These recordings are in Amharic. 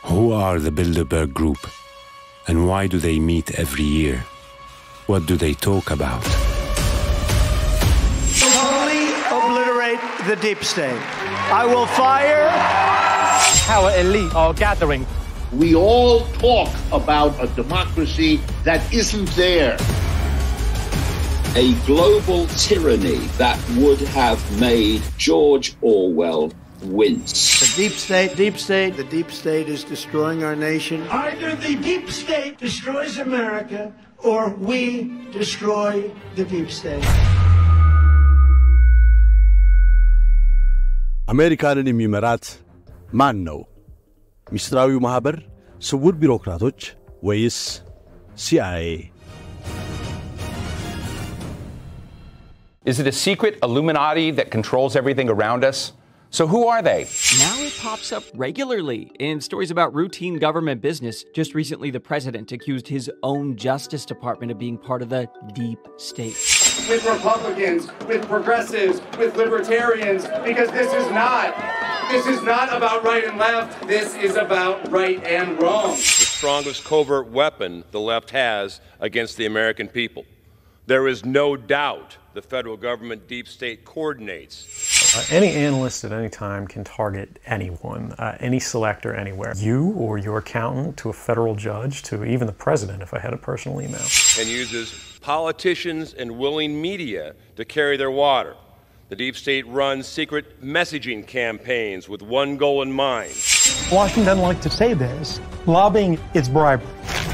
Who are the Bilderberg Group? And why do they meet every year? What do they talk about? Totally obliterate the deep state. I will fire. Our elite are gathering. We all talk about a democracy that isn't there. A global tyranny that would have made George Orwell wince. The deep state, deep state, the deep state is destroying our nation. Either the deep state destroys America or we destroy the deep state. አሜሪካንን የሚመራት ማን ነው? ሚስጥራዊው ማኅበር፣ ስውር ቢሮክራቶች ወይስ ሲአይኤ? Is it a secret Illuminati that controls everything around us? So who are they? Now it pops up regularly in stories about routine government business. Just recently, the president accused his own Justice Department of being part of the deep state. With Republicans, with progressives, with libertarians, because this is not. This is not about right and left. This is about right and wrong. The strongest covert weapon the left has against the American people. There is no doubt the federal government deep state coordinates. Uh, any analyst at any time can target anyone, uh, any selector anywhere. You or your accountant to a federal judge to even the president if I had a personal email. And uses politicians and willing media to carry their water. The deep state runs secret messaging campaigns with one goal in mind. Washington doesn't like to say this. Lobbying is bribery.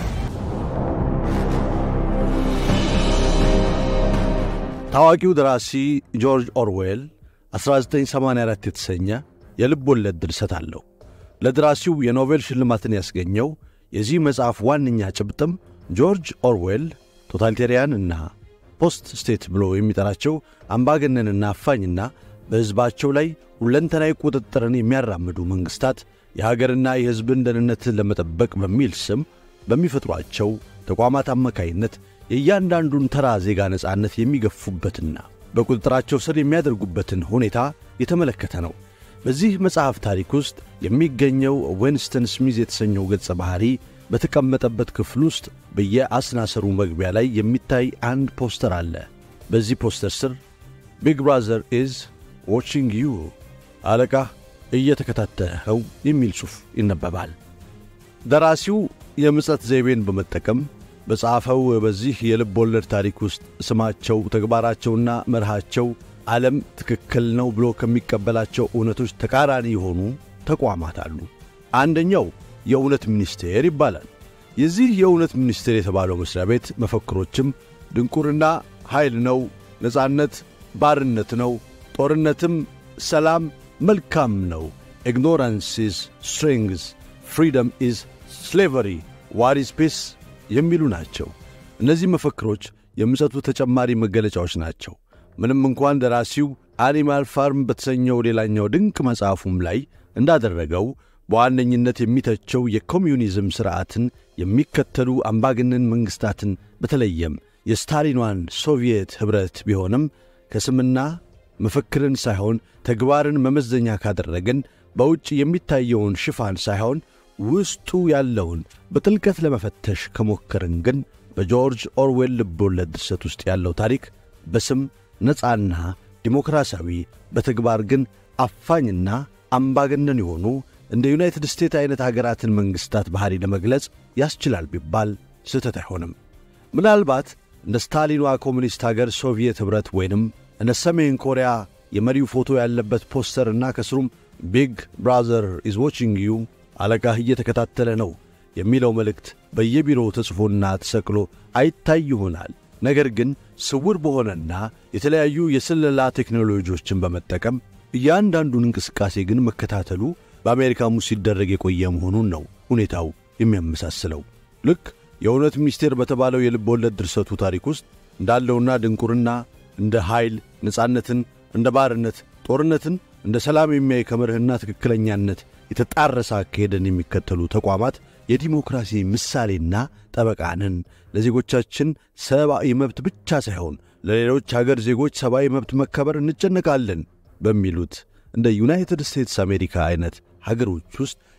ታዋቂው ደራሲ ጆርጅ ኦርዌል 1984 የተሰኘ የልብ ወለድ ድርሰት አለው። ለደራሲው የኖቤል ሽልማትን ያስገኘው የዚህ መጽሐፍ ዋነኛ ጭብጥም ጆርጅ ኦርዌል ቶታሊቴሪያን እና ፖስት ስቴት ብሎ የሚጠራቸው አምባገነንና አፋኝና በሕዝባቸው ላይ ሁለንተናዊ ቁጥጥርን የሚያራምዱ መንግሥታት የሀገርና የሕዝብን ደህንነትን ለመጠበቅ በሚል ስም በሚፈጥሯቸው ተቋማት አማካይነት የእያንዳንዱን ተራ ዜጋ ነጻነት የሚገፉበትና በቁጥጥራቸው ስር የሚያደርጉበትን ሁኔታ የተመለከተ ነው። በዚህ መጽሐፍ ታሪክ ውስጥ የሚገኘው ዌንስተን ስሚዝ የተሰኘው ገጸ ባሕሪ በተቀመጠበት ክፍል ውስጥ በየአስናሰሩ መግቢያ ላይ የሚታይ አንድ ፖስተር አለ። በዚህ ፖስተር ስር ቢግ ብራዘር ኢዝ ዋቺንግ ዩ፣ አለቃህ እየተከታተልኸው የሚል ጽሑፍ ይነበባል። ደራሲው የምጸት ዘይቤን በመጠቀም በጻፈው በዚህ የልብ ወለድ ታሪክ ውስጥ ስማቸው፣ ተግባራቸውና መርሃቸው ዓለም ትክክል ነው ብሎ ከሚቀበላቸው እውነቶች ተቃራኒ የሆኑ ተቋማት አሉ። አንደኛው የእውነት ሚኒስቴር ይባላል። የዚህ የእውነት ሚኒስቴር የተባለው መሥሪያ ቤት መፈክሮችም ድንቁርና ኃይል ነው፣ ነጻነት ባርነት ነው፣ ጦርነትም ሰላም መልካም ነው፣ ኢግኖራንስ ኢዝ ስትሬንግዝ፣ ፍሪደም ኢዝ ስሌቨሪ፣ ዋር ኢዝ ፒስ የሚሉ ናቸው። እነዚህ መፈክሮች የምጸቱ ተጨማሪ መገለጫዎች ናቸው። ምንም እንኳን ደራሲው አኒማል ፋርም በተሰኘው ሌላኛው ድንቅ መጽሐፉም ላይ እንዳደረገው በዋነኝነት የሚተቸው የኮሚዩኒዝም ሥርዓትን የሚከተሉ አምባገነን መንግሥታትን በተለየም የስታሊኗን ሶቪየት ኅብረት ቢሆንም ከስምና መፈክርን ሳይሆን ተግባርን መመዘኛ ካደረግን በውጭ የሚታየውን ሽፋን ሳይሆን ውስጡ ያለውን በጥልቀት ለመፈተሽ ከሞከርን ግን በጆርጅ ኦርዌል ልቦለድ ድርሰት ውስጥ ያለው ታሪክ በስም ነፃና ዲሞክራሲያዊ በተግባር ግን አፋኝና አምባገነን የሆኑ እንደ ዩናይትድ ስቴትስ ዐይነት አገራትን መንግሥታት ባሕሪ ለመግለጽ ያስችላል ቢባል ስህተት አይሆንም። ምናልባት እንደ ስታሊኗ ኮሚኒስት አገር ሶቪየት ኅብረት ወይንም እንደ ሰሜን ኮሪያ የመሪው ፎቶ ያለበት ፖስተርና ከስሩም ቢግ ብራዘር ኢዝ ዋቺንግ ዩ አለቃህ እየተከታተለ ነው የሚለው መልእክት በየቢሮው ተጽፎና ተሰቅሎ አይታይ ይሆናል። ነገር ግን ስውር በሆነና የተለያዩ የስለላ ቴክኖሎጂዎችን በመጠቀም እያንዳንዱን እንቅስቃሴ ግን መከታተሉ በአሜሪካም ውስጥ ሲደረግ የቆየ መሆኑን ነው ሁኔታው የሚያመሳስለው። ልክ የእውነት ሚኒስቴር በተባለው የልብ ወለድ ድርሰቱ ታሪክ ውስጥ እንዳለውና ድንቁርና እንደ ኃይል፣ ነጻነትን እንደ ባርነት፣ ጦርነትን እንደ ሰላም የሚያይ ከመርህና ትክክለኛነት የተጣረሰ አካሄድን የሚከተሉ ተቋማት የዲሞክራሲ ምሳሌና ጠበቃንን ለዜጎቻችን ሰብአዊ መብት ብቻ ሳይሆን ለሌሎች አገር ዜጎች ሰብአዊ መብት መከበር እንጨነቃለን በሚሉት እንደ ዩናይትድ ስቴትስ አሜሪካ አይነት ሀገሮች ውስጥ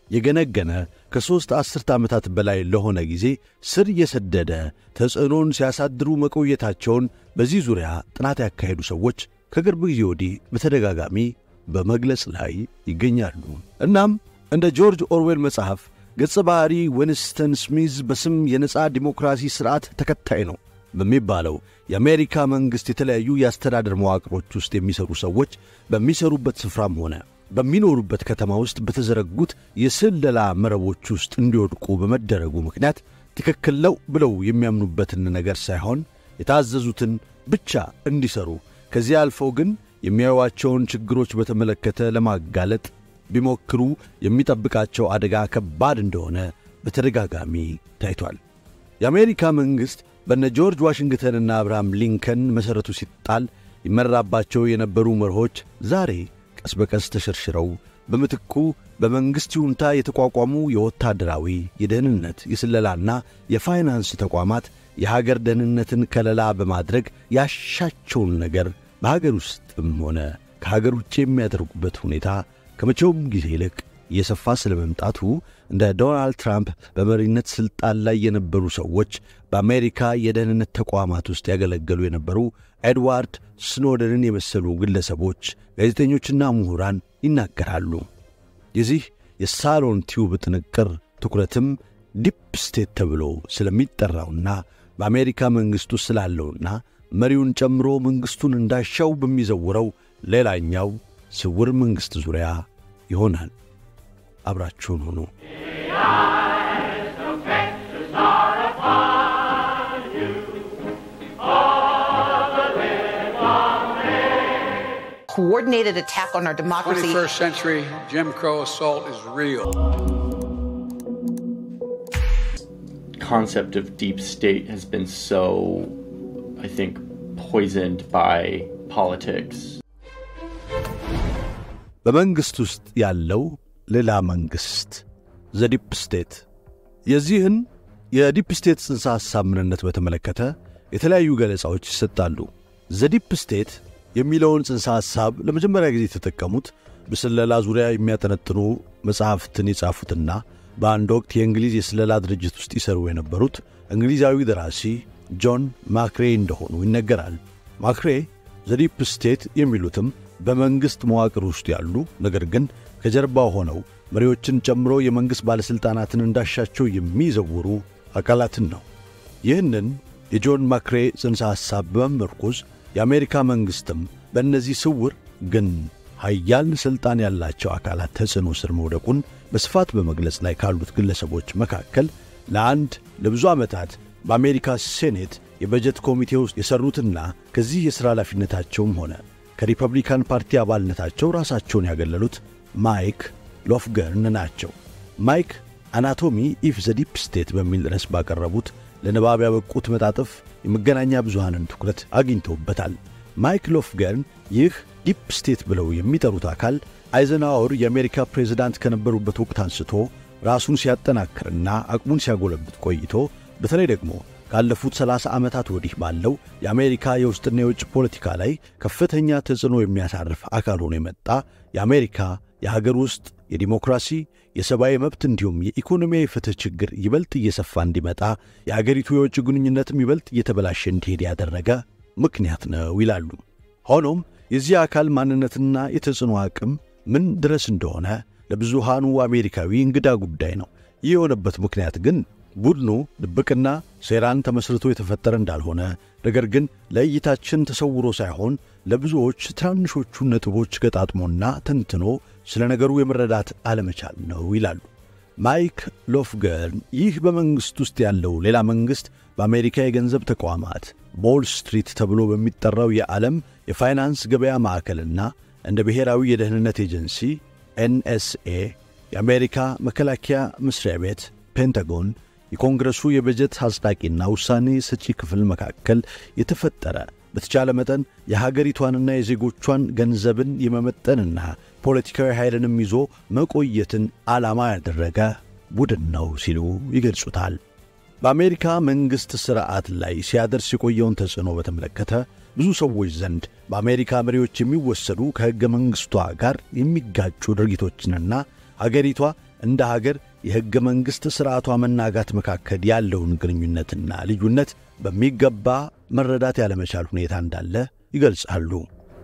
የገነገነ ከሦስት አስርተ ዓመታት በላይ ለሆነ ጊዜ ስር የሰደደ ተጽዕኖን ሲያሳድሩ መቆየታቸውን በዚህ ዙሪያ ጥናት ያካሄዱ ሰዎች ከቅርብ ጊዜ ወዲህ በተደጋጋሚ በመግለጽ ላይ ይገኛሉ። እናም እንደ ጆርጅ ኦርዌል መጽሐፍ ገጸ ባህሪ ዊንስተን ስሚዝ በስም የነፃ ዲሞክራሲ ሥርዓት ተከታይ ነው በሚባለው የአሜሪካ መንግሥት የተለያዩ የአስተዳደር መዋቅሮች ውስጥ የሚሰሩ ሰዎች በሚሰሩበት ስፍራም ሆነ በሚኖሩበት ከተማ ውስጥ በተዘረጉት የስለላ መረቦች ውስጥ እንዲወድቁ በመደረጉ ምክንያት ትክክል ነው ብለው የሚያምኑበትን ነገር ሳይሆን የታዘዙትን ብቻ እንዲሰሩ ከዚህ አልፈው ግን የሚያዩዋቸውን ችግሮች በተመለከተ ለማጋለጥ ቢሞክሩ የሚጠብቃቸው አደጋ ከባድ እንደሆነ በተደጋጋሚ ታይቷል። የአሜሪካ መንግሥት በነ ጆርጅ ዋሽንግተንና አብርሃም ሊንከን መሠረቱ ሲጣል ይመራባቸው የነበሩ መርሆች ዛሬ ቀስ በቀስ ተሸርሽረው በምትኩ በመንግሥት ይሁንታ የተቋቋሙ የወታደራዊ፣ የደህንነት፣ የስለላና የፋይናንስ ተቋማት የሀገር ደህንነትን ከለላ በማድረግ ያሻቸውን ነገር በሀገር ውስጥም ሆነ ከሀገር ውጭ የሚያደርጉበት ሁኔታ ከመቼውም ጊዜ ይልቅ እየሰፋ ስለ መምጣቱ እንደ ዶናልድ ትራምፕ በመሪነት ሥልጣን ላይ የነበሩ ሰዎች በአሜሪካ የደህንነት ተቋማት ውስጥ ያገለገሉ የነበሩ ኤድዋርድ ስኖደንን የመሰሉ ግለሰቦች፣ ጋዜጠኞችና ምሁራን ይናገራሉ። የዚህ የሳሎን ቲዩብ ጥንቅር ትኩረትም ዲፕ ስቴት ተብሎ ስለሚጠራውና በአሜሪካ መንግሥት ውስጥ ስላለውና መሪውን ጨምሮ መንግሥቱን እንዳሻው በሚዘውረው ሌላኛው ስውር መንግሥት ዙሪያ ይሆናል። አብራችሁን ሁኑ። coordinated attack on our democracy. 21st century Jim Crow assault is real. concept of deep state has been so, I think, poisoned by politics. በመንግሥት ውስጥ ያለው ሌላ መንግሥት ዘዲፕ ስቴት የዚህን የዲፕ ስቴት ጽንሰ ሐሳብ ምንነት በተመለከተ የተለያዩ ገለጻዎች ይሰጣሉ። ዘዲፕ ስቴት የሚለውን ጽንሰ ሐሳብ ለመጀመሪያ ጊዜ የተጠቀሙት በስለላ ዙሪያ የሚያጠነጥኑ መጽሐፍትን የጻፉትና በአንድ ወቅት የእንግሊዝ የስለላ ድርጅት ውስጥ ይሰሩ የነበሩት እንግሊዛዊ ደራሲ ጆን ማክሬ እንደሆኑ ይነገራል። ማክሬ ዘዲፕ ስቴት የሚሉትም በመንግሥት መዋቅር ውስጥ ያሉ ነገር ግን ከጀርባ ሆነው መሪዎችን ጨምሮ የመንግሥት ባለሥልጣናትን እንዳሻቸው የሚዘውሩ አካላትን ነው። ይህንን የጆን ማክሬ ጽንሰ ሐሳብ በመመርኮዝ የአሜሪካ መንግሥትም በእነዚህ ስውር ግን ኃያል ሥልጣን ያላቸው አካላት ተጽዕኖ ስር መውደቁን በስፋት በመግለጽ ላይ ካሉት ግለሰቦች መካከል ለአንድ ለብዙ ዓመታት በአሜሪካ ሴኔት የበጀት ኮሚቴ ውስጥ የሠሩትና ከዚህ የሥራ ኃላፊነታቸውም ሆነ ከሪፐብሊካን ፓርቲ አባልነታቸው ራሳቸውን ያገለሉት ማይክ ሎፍገርን ናቸው። ማይክ አናቶሚ ኢፍ ዘ ዲፕ ስቴት በሚል ርዕስ ባቀረቡት ለንባብ ያበቁት መጣጥፍ የመገናኛ ብዙሃንን ትኩረት አግኝተውበታል። ማይክ ሎፍገርን ይህ ዲፕ ስቴት ብለው የሚጠሩት አካል አይዘናወር የአሜሪካ ፕሬዝዳንት ከነበሩበት ወቅት አንስቶ ራሱን ሲያጠናክርና አቅሙን ሲያጎለብት ቆይቶ በተለይ ደግሞ ካለፉት 30 ዓመታት ወዲህ ባለው የአሜሪካ የውስጥና የውጭ ፖለቲካ ላይ ከፍተኛ ተጽዕኖ የሚያሳርፍ አካል ሆኖ የመጣ የአሜሪካ የሀገር ውስጥ የዲሞክራሲ የሰብአዊ መብት እንዲሁም የኢኮኖሚያዊ ፍትሕ ችግር ይበልጥ እየሰፋ እንዲመጣ የአገሪቱ የውጭ ግንኙነትም ይበልጥ እየተበላሸ እንዲሄድ ያደረገ ምክንያት ነው ይላሉ። ሆኖም የዚህ አካል ማንነትና የተጽዕኖ አቅም ምን ድረስ እንደሆነ ለብዙሃኑ አሜሪካዊ እንግዳ ጉዳይ ነው። ይህ የሆነበት ምክንያት ግን ቡድኑ ድብቅና ሴራን ተመስርቶ የተፈጠረ እንዳልሆነ ነገር ግን ለእይታችን ተሰውሮ ሳይሆን ለብዙዎች ትናንሾቹን ነጥቦች ገጣጥሞና ተንትኖ ስለ ነገሩ የመረዳት አለመቻል ነው ይላሉ። ማይክ ሎፍገርን ይህ በመንግሥት ውስጥ ያለው ሌላ መንግሥት በአሜሪካ የገንዘብ ተቋማት ቦል ስትሪት ተብሎ በሚጠራው የዓለም የፋይናንስ ገበያ ማዕከልና እንደ ብሔራዊ የደህንነት ኤጀንሲ ኤንኤስኤ፣ የአሜሪካ መከላከያ መሥሪያ ቤት ፔንታጎን፣ የኮንግረሱ የበጀት አጽዳቂና ውሳኔ ሰጪ ክፍል መካከል የተፈጠረ በተቻለ መጠን የሀገሪቷንና የዜጎቿን ገንዘብን የመመጠንና ፖለቲካዊ ኃይልንም ይዞ መቆየትን ዓላማ ያደረገ ቡድን ነው ሲሉ ይገልጹታል። በአሜሪካ መንግሥት ሥርዓት ላይ ሲያደርስ የቆየውን ተጽዕኖ በተመለከተ ብዙ ሰዎች ዘንድ በአሜሪካ መሪዎች የሚወሰዱ ከሕገ መንግሥቷ ጋር የሚጋጩ ድርጊቶችንና አገሪቷ እንደ ሀገር የሕገ መንግሥት ሥርዓቷ መናጋት መካከል ያለውን ግንኙነትና ልዩነት በሚገባ መረዳት ያለመቻል ሁኔታ እንዳለ ይገልጻሉ።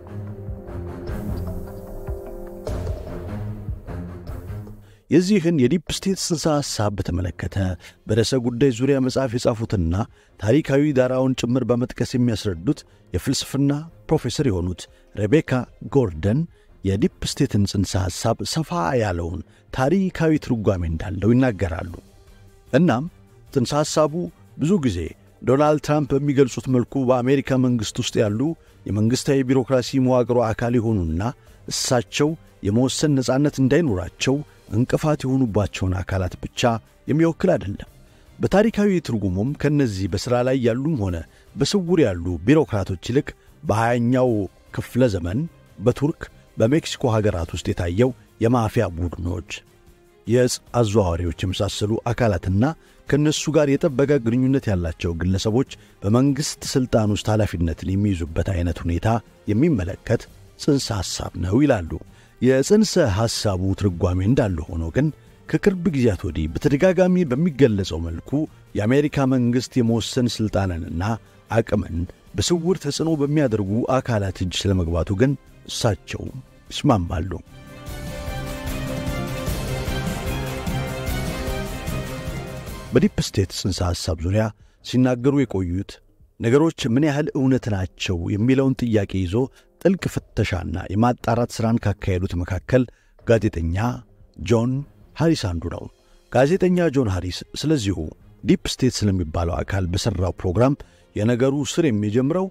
የዚህን የዲፕ ስቴት ጽንሰ ሐሳብ በተመለከተ በርዕሰ ጉዳይ ዙሪያ መጽሐፍ የጻፉትና ታሪካዊ ዳራውን ጭምር በመጥቀስ የሚያስረዱት የፍልስፍና ፕሮፌሰር የሆኑት ሬቤካ ጎርደን የዲፕ ስቴትን ጽንሰ ሐሳብ ሰፋ ያለውን ታሪካዊ ትርጓሜ እንዳለው ይናገራሉ። እናም ጽንሰ ሐሳቡ ብዙ ጊዜ ዶናልድ ትራምፕ በሚገልጹት መልኩ በአሜሪካ መንግሥት ውስጥ ያሉ የመንግሥታዊ ቢሮክራሲ መዋቅሮ አካል የሆኑና እሳቸው የመወሰን ነጻነት እንዳይኖራቸው እንቅፋት የሆኑባቸውን አካላት ብቻ የሚወክል አይደለም። በታሪካዊ ትርጉሙም ከእነዚህ በሥራ ላይ ያሉም ሆነ በስውር ያሉ ቢሮክራቶች ይልቅ በሀያኛው ክፍለ ዘመን በቱርክ በሜክሲኮ ሀገራት ውስጥ የታየው የማፊያ ቡድኖች፣ የዕፅ አዘዋዋሪዎች የመሳሰሉ አካላትና ከእነሱ ጋር የጠበቀ ግንኙነት ያላቸው ግለሰቦች በመንግሥት ሥልጣን ውስጥ ኃላፊነትን የሚይዙበት ዐይነት ሁኔታ የሚመለከት ጽንሰ ሐሳብ ነው ይላሉ። የጽንሰ ሐሳቡ ትርጓሜ እንዳለ ሆኖ ግን ከቅርብ ጊዜያት ወዲህ በተደጋጋሚ በሚገለጸው መልኩ የአሜሪካ መንግሥት የመወሰን ሥልጣንንና አቅምን በስውር ተጽዕኖ በሚያደርጉ አካላት እጅ ስለመግባቱ ግን እሳቸው ይስማማሉ። በዲፕ ስቴት ጽንሰ ሐሳብ ዙሪያ ሲናገሩ የቆዩት ነገሮች ምን ያህል እውነት ናቸው የሚለውን ጥያቄ ይዞ ጥልቅ ፍተሻና የማጣራት ሥራን ካካሄዱት መካከል ጋዜጠኛ ጆን ሃሪስ አንዱ ነው። ጋዜጠኛ ጆን ሃሪስ ስለዚሁ ዲፕ ስቴት ስለሚባለው አካል በሠራው ፕሮግራም የነገሩ ስር የሚጀምረው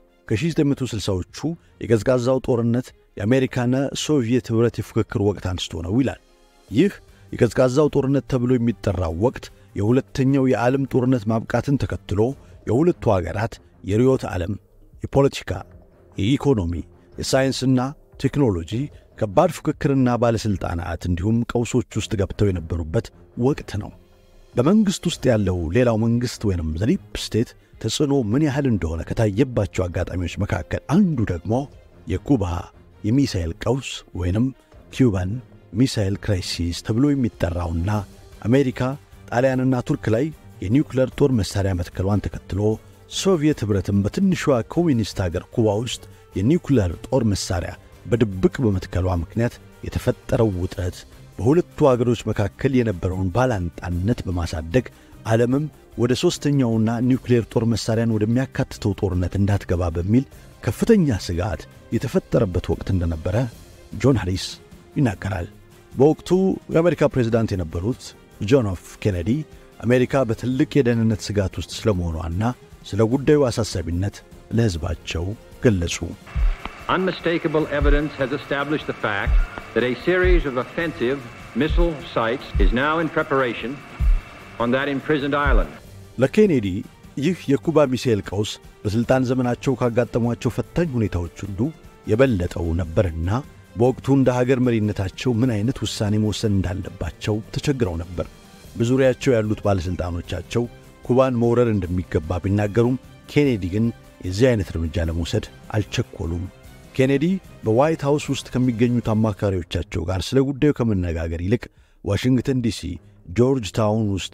ከ1960ዎቹ የቀዝቃዛው ጦርነት የአሜሪካና ሶቪየት ኅብረት የፉክክር ወቅት አንስቶ ነው ይላል። ይህ የቀዝቃዛው ጦርነት ተብሎ የሚጠራው ወቅት የሁለተኛው የዓለም ጦርነት ማብቃትን ተከትሎ የሁለቱ አገራት የርዕዮተ ዓለም፣ የፖለቲካ፣ የኢኮኖሚ፣ የሳይንስና ቴክኖሎጂ ከባድ ፉክክርና ባለሥልጣናት እንዲሁም ቀውሶች ውስጥ ገብተው የነበሩበት ወቅት ነው። በመንግሥት ውስጥ ያለው ሌላው መንግሥት ወይንም ዲፕ ስቴት ተጽዕኖ ምን ያህል እንደሆነ ከታየባቸው አጋጣሚዎች መካከል አንዱ ደግሞ የኩባ የሚሳኤል ቀውስ ወይንም ኪውባን ሚሳኤል ክራይሲስ ተብሎ የሚጠራውና አሜሪካ ጣሊያንና ቱርክ ላይ የኒውክለር ጦር መሣሪያ መትከሏን ተከትሎ ሶቪየት ኅብረትም በትንሿ ኮሚኒስት አገር ኩባ ውስጥ የኒውክለር ጦር መሣሪያ በድብቅ በመትከሏ ምክንያት የተፈጠረው ውጥረት በሁለቱ አገሮች መካከል የነበረውን ባላንጣነት በማሳደግ ዓለምም ወደ ሦስተኛውና ኒውክሌር ጦር መሣሪያን ወደሚያካትተው ጦርነት እንዳትገባ በሚል ከፍተኛ ስጋት የተፈጠረበት ወቅት እንደነበረ ጆን ሃሪስ ይናገራል። በወቅቱ የአሜሪካ ፕሬዝዳንት የነበሩት ጆን ኤፍ ኬኔዲ አሜሪካ በትልቅ የደህንነት ስጋት ውስጥ ስለመሆኗና ስለ ጉዳዩ አሳሳቢነት ለሕዝባቸው ገለጹ። Unmistakable evidence has established the fact that a series of offensive missile sites is now in preparation on that imprisoned island. ለኬኔዲ ይህ የኩባ ሚሳኤል ቀውስ በሥልጣን ዘመናቸው ካጋጠሟቸው ፈታኝ ሁኔታዎች ሁሉ የበለጠው ነበርና በወቅቱ እንደ ሀገር መሪነታቸው ምን አይነት ውሳኔ መወሰን እንዳለባቸው ተቸግረው ነበር። በዙሪያቸው ያሉት ባለሥልጣኖቻቸው ኩባን መውረር እንደሚገባ ቢናገሩም ኬኔዲ ግን የዚህ አይነት እርምጃ ለመውሰድ አልቸኮሉም። ኬኔዲ በዋይት ሃውስ ውስጥ ከሚገኙት አማካሪዎቻቸው ጋር ስለ ጉዳዩ ከመነጋገር ይልቅ ዋሽንግተን ዲሲ ጆርጅ ታውን ውስጥ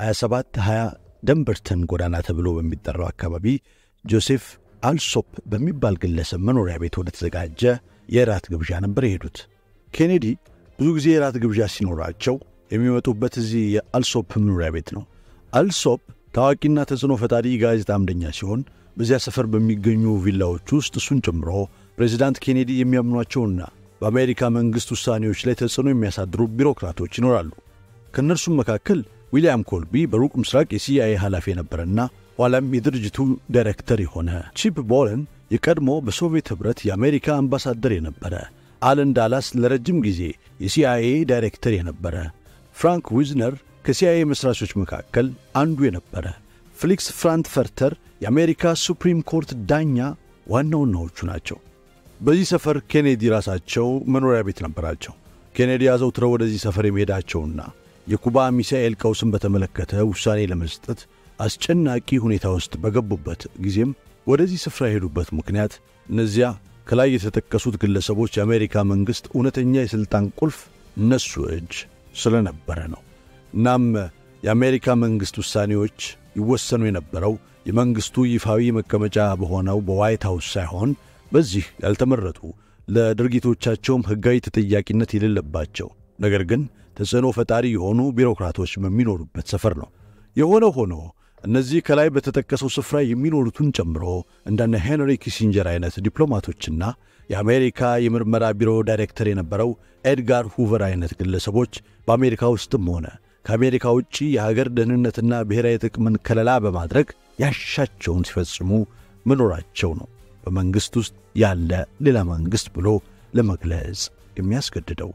2720 ደንበርተን ጎዳና ተብሎ በሚጠራው አካባቢ ጆሴፍ አልሶፕ በሚባል ግለሰብ መኖሪያ ቤት ወደ ተዘጋጀ የራት ግብዣ ነበር የሄዱት። ኬኔዲ ብዙ ጊዜ የራት ግብዣ ሲኖራቸው የሚመጡበት እዚህ የአልሶፕ መኖሪያ ቤት ነው። አልሶፕ ታዋቂና ተጽዕኖ ፈጣሪ ጋዜጣ አምደኛ ሲሆን በዚያ ሰፈር በሚገኙ ቪላዎች ውስጥ እሱን ጨምሮ ፕሬዚዳንት ኬኔዲ የሚያምኗቸውና በአሜሪካ መንግሥት ውሳኔዎች ላይ ተጽዕኖ የሚያሳድሩ ቢሮክራቶች ይኖራሉ። ከእነርሱም መካከል ዊልያም ኮልቢ በሩቅ ምስራቅ የሲአይኤ ኃላፊ የነበረና ኋላም የድርጅቱ ዳይሬክተር የሆነ ቺፕ ቦለን የቀድሞ በሶቪየት ኅብረት የአሜሪካ አምባሳደር የነበረ፣ አለን ዳላስ ለረጅም ጊዜ የሲአይኤ ዳይሬክተር የነበረ፣ ፍራንክ ዊዝነር ከሲአይኤ መሥራቾች መካከል አንዱ የነበረ፣ ፍሊክስ ፍራንክፈርተር የአሜሪካ ሱፕሪም ኮርት ዳኛ ዋና ዋናዎቹ ናቸው። በዚህ ሰፈር ኬኔዲ ራሳቸው መኖሪያ ቤት ነበራቸው። ኬኔዲ አዘውትረው ወደዚህ ሰፈር የመሄዳቸውና የኩባ ሚሳኤል ቀውስን በተመለከተ ውሳኔ ለመስጠት አስጨናቂ ሁኔታ ውስጥ በገቡበት ጊዜም ወደዚህ ስፍራ የሄዱበት ምክንያት እነዚያ ከላይ የተጠቀሱት ግለሰቦች የአሜሪካ መንግሥት እውነተኛ የሥልጣን ቁልፍ እነሱ እጅ ስለነበረ ነው። እናም የአሜሪካ መንግሥት ውሳኔዎች ይወሰኑ የነበረው የመንግሥቱ ይፋዊ መቀመጫ በሆነው በዋይት ሃውስ ሳይሆን በዚህ ያልተመረጡ ለድርጊቶቻቸውም ሕጋዊ ተጠያቂነት የሌለባቸው ነገር ግን ተጽዕኖ ፈጣሪ የሆኑ ቢሮክራቶች በሚኖሩበት ሰፈር ነው። የሆነ ሆኖ እነዚህ ከላይ በተጠቀሰው ስፍራ የሚኖሩትን ጨምሮ እንደነ ሄንሪ ኪሲንጀር አይነት ዲፕሎማቶችና የአሜሪካ የምርመራ ቢሮ ዳይሬክተር የነበረው ኤድጋር ሁቨር አይነት ግለሰቦች በአሜሪካ ውስጥም ሆነ ከአሜሪካ ውጭ የሀገር ደህንነትና ብሔራዊ ጥቅምን ከለላ በማድረግ ያሻቸውን ሲፈጽሙ መኖራቸው ነው በመንግሥት ውስጥ ያለ ሌላ መንግሥት ብሎ ለመግለጽ የሚያስገድደው።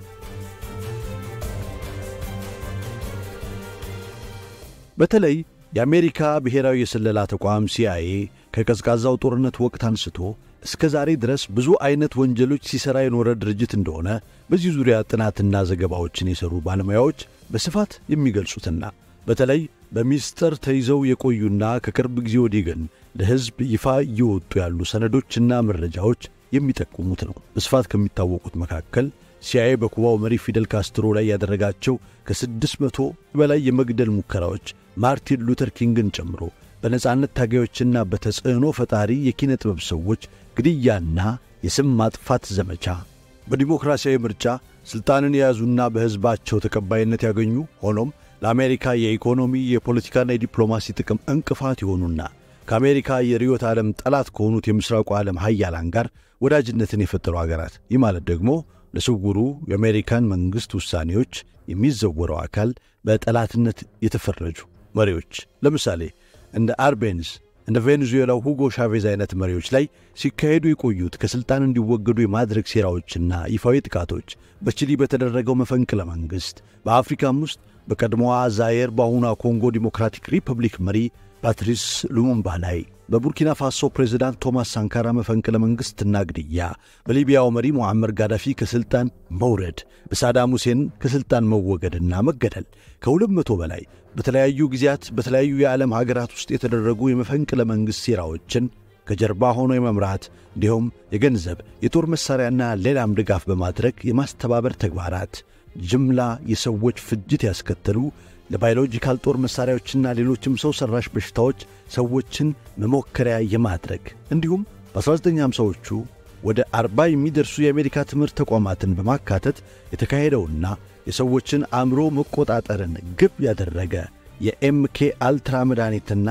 በተለይ የአሜሪካ ብሔራዊ የስለላ ተቋም ሲአይኤ ከቀዝቃዛው ጦርነት ወቅት አንስቶ እስከ ዛሬ ድረስ ብዙ አይነት ወንጀሎች ሲሠራ የኖረ ድርጅት እንደሆነ በዚህ ዙሪያ ጥናትና ዘገባዎችን የሠሩ ባለሙያዎች በስፋት የሚገልጹትና በተለይ በሚስጥር ተይዘው የቆዩና ከቅርብ ጊዜ ወዲህ ግን ለሕዝብ ይፋ እየወጡ ያሉ ሰነዶችና መረጃዎች የሚጠቁሙት ነው። በስፋት ከሚታወቁት መካከል ሲአይኤ በኩባው መሪ ፊደል ካስትሮ ላይ ያደረጋቸው ከስድስት መቶ በላይ የመግደል ሙከራዎች ማርቲን ሉተር ኪንግን ጨምሮ በነጻነት ታጋዮችና በተጽዕኖ ፈጣሪ የኪነ ጥበብ ሰዎች ግድያና የስም ማጥፋት ዘመቻ በዲሞክራሲያዊ ምርጫ ሥልጣንን የያዙና በሕዝባቸው ተቀባይነት ያገኙ ሆኖም ለአሜሪካ የኢኮኖሚ የፖለቲካና የዲፕሎማሲ ጥቅም እንቅፋት የሆኑና ከአሜሪካ የርዕዮተ ዓለም ጠላት ከሆኑት የምሥራቁ ዓለም ሀያላን ጋር ወዳጅነትን የፈጠሩ አገራት ይህ ማለት ደግሞ ለስውሩ የአሜሪካን መንግሥት ውሳኔዎች የሚዘወረው አካል በጠላትነት የተፈረጁ መሪዎች ለምሳሌ እንደ አርቤንስ እንደ ቬኔዙዌላው ሁጎ ሻቬዝ አይነት መሪዎች ላይ ሲካሄዱ የቆዩት ከሥልጣን እንዲወገዱ የማድረግ ሴራዎችና ይፋዊ ጥቃቶች በቺሊ በተደረገው መፈንቅለ መንግሥት በአፍሪካም ውስጥ በቀድሞዋ ዛየር በአሁኗ ኮንጎ ዲሞክራቲክ ሪፐብሊክ መሪ ፓትሪስ ሉሙምባ ላይ በቡርኪና ፋሶ ፕሬዝዳንት ቶማስ ሳንካራ መፈንቅለ መንግሥትና ግድያ፣ በሊቢያው መሪ ሞዓመር ጋዳፊ ከሥልጣን መውረድ፣ በሳዳም ሁሴን ከሥልጣን መወገድና መገደል ከሁለት መቶ በላይ በተለያዩ ጊዜያት በተለያዩ የዓለም ሀገራት ውስጥ የተደረጉ የመፈንቅለ መንግሥት ሴራዎችን ከጀርባ ሆኖ የመምራት እንዲሁም የገንዘብ የጦር መሣሪያና ሌላም ድጋፍ በማድረግ የማስተባበር ተግባራት ጅምላ የሰዎች ፍጅት ያስከተሉ ለባዮሎጂካል ጦር መሣሪያዎችና ሌሎችም ሰው ሠራሽ በሽታዎች ሰዎችን መሞከሪያ የማድረግ እንዲሁም በ1950ዎቹ ወደ አርባ የሚደርሱ የአሜሪካ ትምህርት ተቋማትን በማካተት የተካሄደውና የሰዎችን አእምሮ መቆጣጠርን ግብ ያደረገ የኤምኬ አልትራ መድኃኒትና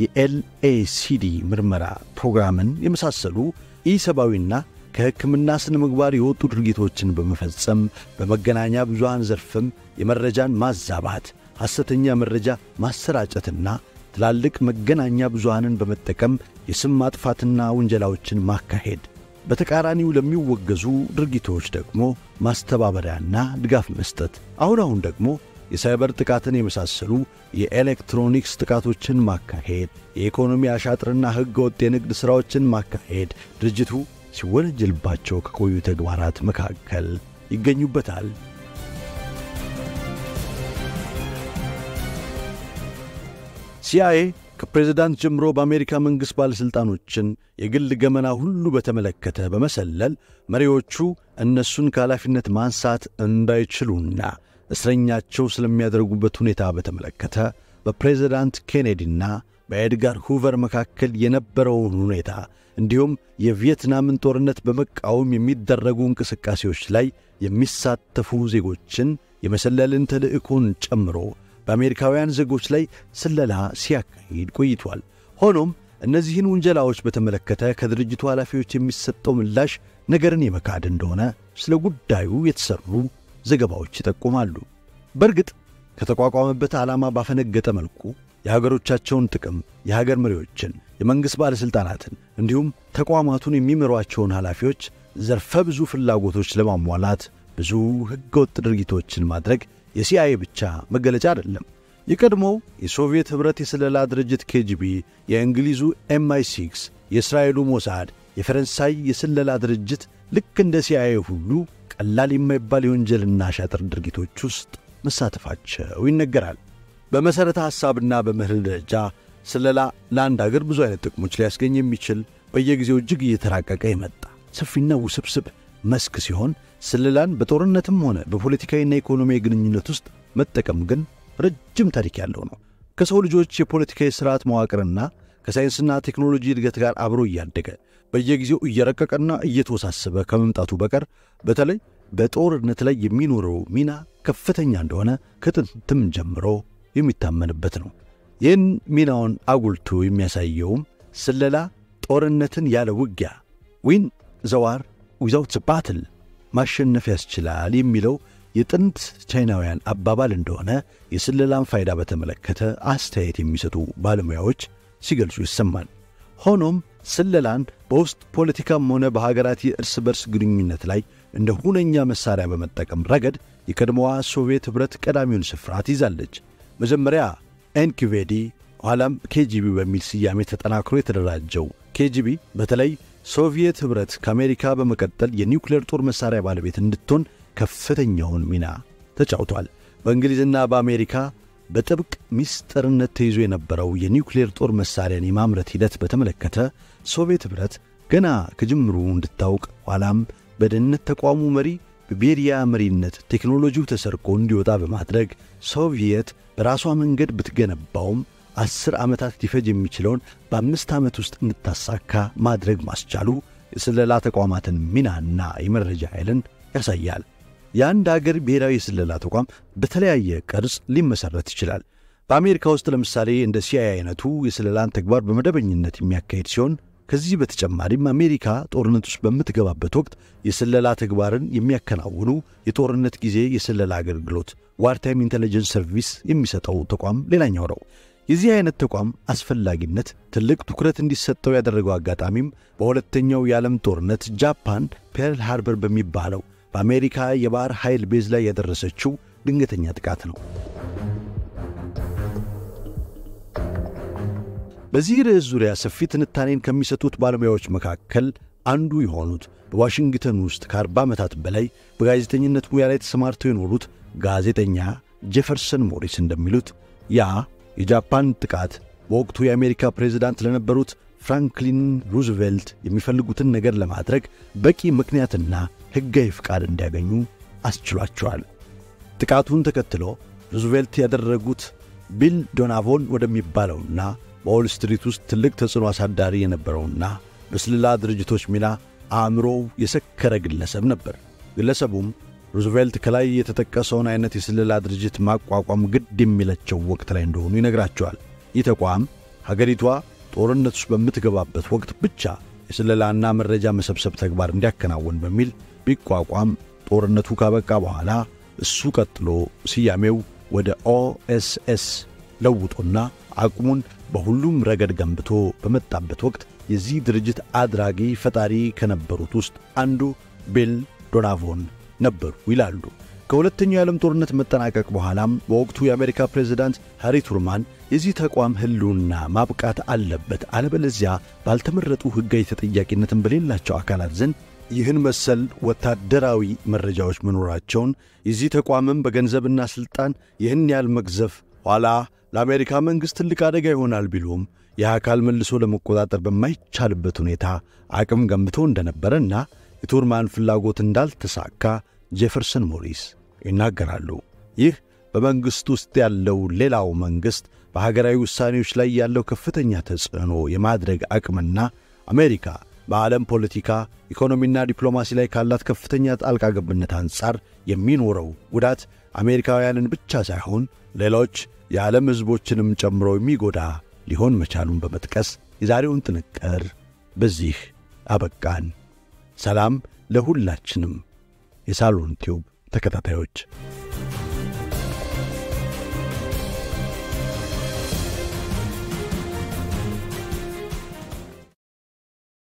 የኤልኤሲዲ ምርመራ ፕሮግራምን የመሳሰሉ ኢሰብአዊና ከሕክምና ሥነ ምግባር የወጡ ድርጊቶችን በመፈጸም በመገናኛ ብዙሃን ዘርፍም የመረጃን ማዛባት፣ ሐሰተኛ መረጃ ማሰራጨትና ትላልቅ መገናኛ ብዙሃንን በመጠቀም የስም ማጥፋትና ውንጀላዎችን ማካሄድ፣ በተቃራኒው ለሚወገዙ ድርጊቶች ደግሞ ማስተባበሪያና ድጋፍ መስጠት፣ አሁን አሁን ደግሞ የሳይበር ጥቃትን የመሳሰሉ የኤሌክትሮኒክስ ጥቃቶችን ማካሄድ፣ የኢኮኖሚ አሻጥርና ሕገ ወጥ የንግድ ሥራዎችን ማካሄድ ድርጅቱ ሲወነጀልባቸው ከቆዩ ተግባራት መካከል ይገኙበታል። ሲአይኤ ከፕሬዝዳንት ጀምሮ በአሜሪካ መንግሥት ባለሥልጣኖችን የግል ገመና ሁሉ በተመለከተ በመሰለል መሪዎቹ እነሱን ከኃላፊነት ማንሳት እንዳይችሉና እስረኛቸው ስለሚያደርጉበት ሁኔታ በተመለከተ በፕሬዝዳንት ኬኔዲና በኤድጋር ሁቨር መካከል የነበረውን ሁኔታ እንዲሁም የቪየትናምን ጦርነት በመቃወም የሚደረጉ እንቅስቃሴዎች ላይ የሚሳተፉ ዜጎችን የመሰለልን ተልዕኮን ጨምሮ በአሜሪካውያን ዜጎች ላይ ስለላ ሲያካሂድ ቆይቷል። ሆኖም እነዚህን ውንጀላዎች በተመለከተ ከድርጅቱ ኃላፊዎች የሚሰጠው ምላሽ ነገርን የመካድ እንደሆነ ስለ ጉዳዩ የተሠሩ ዘገባዎች ይጠቁማሉ። በእርግጥ ከተቋቋመበት ዓላማ ባፈነገጠ መልኩ የሀገሮቻቸውን ጥቅም፣ የሀገር መሪዎችን፣ የመንግሥት ባለሥልጣናትን እንዲሁም ተቋማቱን የሚመሯቸውን ኃላፊዎች ዘርፈ ብዙ ፍላጎቶች ለማሟላት ብዙ ሕገወጥ ድርጊቶችን ማድረግ የሲአይኤ ብቻ መገለጫ አይደለም። የቀድሞው የሶቪየት ኅብረት የስለላ ድርጅት ኬጂቢ፣ የእንግሊዙ ኤምአይ ሲክስ፣ የእስራኤሉ ሞሳድ፣ የፈረንሳይ የስለላ ድርጅት ልክ እንደ ሲአይኤ ሁሉ ቀላል የማይባል የወንጀልና ሻጥር ድርጊቶች ውስጥ መሳተፋቸው ይነገራል። በመሠረተ ሐሳብና በምህል ደረጃ ስለላ ለአንድ አገር ብዙ አይነት ጥቅሞች ሊያስገኝ የሚችል በየጊዜው እጅግ እየተራቀቀ የመጣ ሰፊና ውስብስብ መስክ ሲሆን ስለላን በጦርነትም ሆነ በፖለቲካዊና ኢኮኖሚያዊ ግንኙነት ውስጥ መጠቀም ግን ረጅም ታሪክ ያለው ነው። ከሰው ልጆች የፖለቲካዊ ሥርዓት መዋቅርና ከሳይንስና ቴክኖሎጂ እድገት ጋር አብሮ እያደገ በየጊዜው እየረቀቀና እየተወሳሰበ ከመምጣቱ በቀር በተለይ በጦርነት ላይ የሚኖረው ሚና ከፍተኛ እንደሆነ ከጥንትም ጀምሮ የሚታመንበት ነው። ይህን ሚናውን አጉልቶ የሚያሳየውም ስለላ ጦርነትን ያለ ውጊያ ዊን ዘዋር ዊዛውት ባትል ማሸነፍ ያስችላል የሚለው የጥንት ቻይናውያን አባባል እንደሆነ የስለላን ፋይዳ በተመለከተ አስተያየት የሚሰጡ ባለሙያዎች ሲገልጹ ይሰማል። ሆኖም ስለላን በውስጥ ፖለቲካም ሆነ በሀገራት የእርስ በርስ ግንኙነት ላይ እንደ ሁነኛ መሣሪያ በመጠቀም ረገድ የቀድሞዋ ሶቪየት ኅብረት ቀዳሚውን ስፍራ ትይዛለች። መጀመሪያ ኤንኪቬዲ ኋላም ኬጂቢ በሚል ስያሜ ተጠናክሮ የተደራጀው ኬጂቢ በተለይ ሶቪየት ኅብረት ከአሜሪካ በመቀጠል የኒውክሌር ጦር መሣሪያ ባለቤት እንድትሆን ከፍተኛውን ሚና ተጫውቷል። በእንግሊዝና በአሜሪካ በጥብቅ ምስጢርነት ተይዞ የነበረው የኒውክሌር ጦር መሣሪያን የማምረት ሂደት በተመለከተ ሶቪየት ኅብረት ገና ከጅምሩ እንድታውቅ ኋላም በደህንነት ተቋሙ መሪ በቤሪያ መሪነት ቴክኖሎጂው ተሰርቆ እንዲወጣ በማድረግ ሶቪየት በራሷ መንገድ ብትገነባውም አስር ዓመታት ሊፈጅ የሚችለውን በአምስት ዓመት ውስጥ እንድታሳካ ማድረግ ማስቻሉ የስለላ ተቋማትን ሚናና የመረጃ ኃይልን ያሳያል። የአንድ አገር ብሔራዊ የስለላ ተቋም በተለያየ ቅርጽ ሊመሠረት ይችላል። በአሜሪካ ውስጥ ለምሳሌ እንደ ሲአይኤ አይነቱ የስለላን ተግባር በመደበኝነት የሚያካሄድ ሲሆን ከዚህ በተጨማሪም አሜሪካ ጦርነት ውስጥ በምትገባበት ወቅት የስለላ ተግባርን የሚያከናውኑ የጦርነት ጊዜ የስለላ አገልግሎት ዋርታይም ኢንቴሊጀንስ ሰርቪስ የሚሰጠው ተቋም ሌላኛው ነው። የዚህ አይነት ተቋም አስፈላጊነት ትልቅ ትኩረት እንዲሰጠው ያደረገው አጋጣሚም በሁለተኛው የዓለም ጦርነት ጃፓን ፔርል ሃርበር በሚባለው በአሜሪካ የባሕር ኃይል ቤዝ ላይ ያደረሰችው ድንገተኛ ጥቃት ነው። በዚህ ርዕስ ዙሪያ ሰፊ ትንታኔን ከሚሰጡት ባለሙያዎች መካከል አንዱ የሆኑት በዋሽንግተን ውስጥ ከአርባ ዓመታት በላይ በጋዜጠኝነት ሙያ ላይ ተሰማርተው የኖሩት ጋዜጠኛ ጄፈርሰን ሞሪስ እንደሚሉት ያ የጃፓን ጥቃት በወቅቱ የአሜሪካ ፕሬዝዳንት ለነበሩት ፍራንክሊን ሩዝቬልት የሚፈልጉትን ነገር ለማድረግ በቂ ምክንያትና ሕጋዊ ፍቃድ እንዲያገኙ አስችሏቸዋል። ጥቃቱን ተከትሎ ሩዝቬልት ያደረጉት ቢል ዶናቮን ወደሚባለውና በዎል ስትሪት ውስጥ ትልቅ ተጽዕኖ አሳዳሪ የነበረውና በስለላ ድርጅቶች ሚና አእምሮው የሰከረ ግለሰብ ነበር። ግለሰቡም ሩዝቬልት ከላይ የተጠቀሰውን አይነት የስለላ ድርጅት ማቋቋም ግድ የሚለቸው ወቅት ላይ እንደሆኑ ይነግራቸዋል። ይህ ተቋም ሀገሪቷ ጦርነት ውስጥ በምትገባበት ወቅት ብቻ የስለላና መረጃ መሰብሰብ ተግባር እንዲያከናውን በሚል ቢቋቋም ጦርነቱ ካበቃ በኋላ እሱ ቀጥሎ ስያሜው ወደ ኦኤስኤስ ለውጦና አቅሙን በሁሉም ረገድ ገንብቶ በመጣበት ወቅት የዚህ ድርጅት አድራጊ ፈጣሪ ከነበሩት ውስጥ አንዱ ቢል ዶናቮን ነበሩ ይላሉ። ከሁለተኛው የዓለም ጦርነት መጠናቀቅ በኋላም በወቅቱ የአሜሪካ ፕሬዝዳንት ሃሪ ቱርማን የዚህ ተቋም ሕልውና ማብቃት አለበት፣ አለበለዚያ ባልተመረጡ ሕጋዊ ተጠያቂነትን በሌላቸው አካላት ዘንድ ይህን መሰል ወታደራዊ መረጃዎች መኖራቸውን የዚህ ተቋምም በገንዘብና ሥልጣን ይህን ያህል መግዘፍ ኋላ ለአሜሪካ መንግሥት ትልቅ አደጋ ይሆናል ቢሉም ይህ አካል መልሶ ለመቆጣጠር በማይቻልበት ሁኔታ አቅም ገንብቶ እንደነበረና የቱርማን ፍላጎት እንዳልተሳካ ጄፈርሰን ሞሪስ ይናገራሉ። ይህ በመንግሥት ውስጥ ያለው ሌላው መንግሥት በሀገራዊ ውሳኔዎች ላይ ያለው ከፍተኛ ተጽዕኖ የማድረግ አቅምና አሜሪካ በዓለም ፖለቲካ፣ ኢኮኖሚና ዲፕሎማሲ ላይ ካላት ከፍተኛ ጣልቃ ገብነት አንጻር የሚኖረው ጉዳት አሜሪካውያንን ብቻ ሳይሆን ሌሎች የዓለም ሕዝቦችንም ጨምሮ የሚጎዳ ሊሆን መቻሉን በመጥቀስ የዛሬውን ጥንቅር በዚህ አበቃን። ሰላም ለሁላችንም። የሳሎን ቲዩብ ተከታታዮች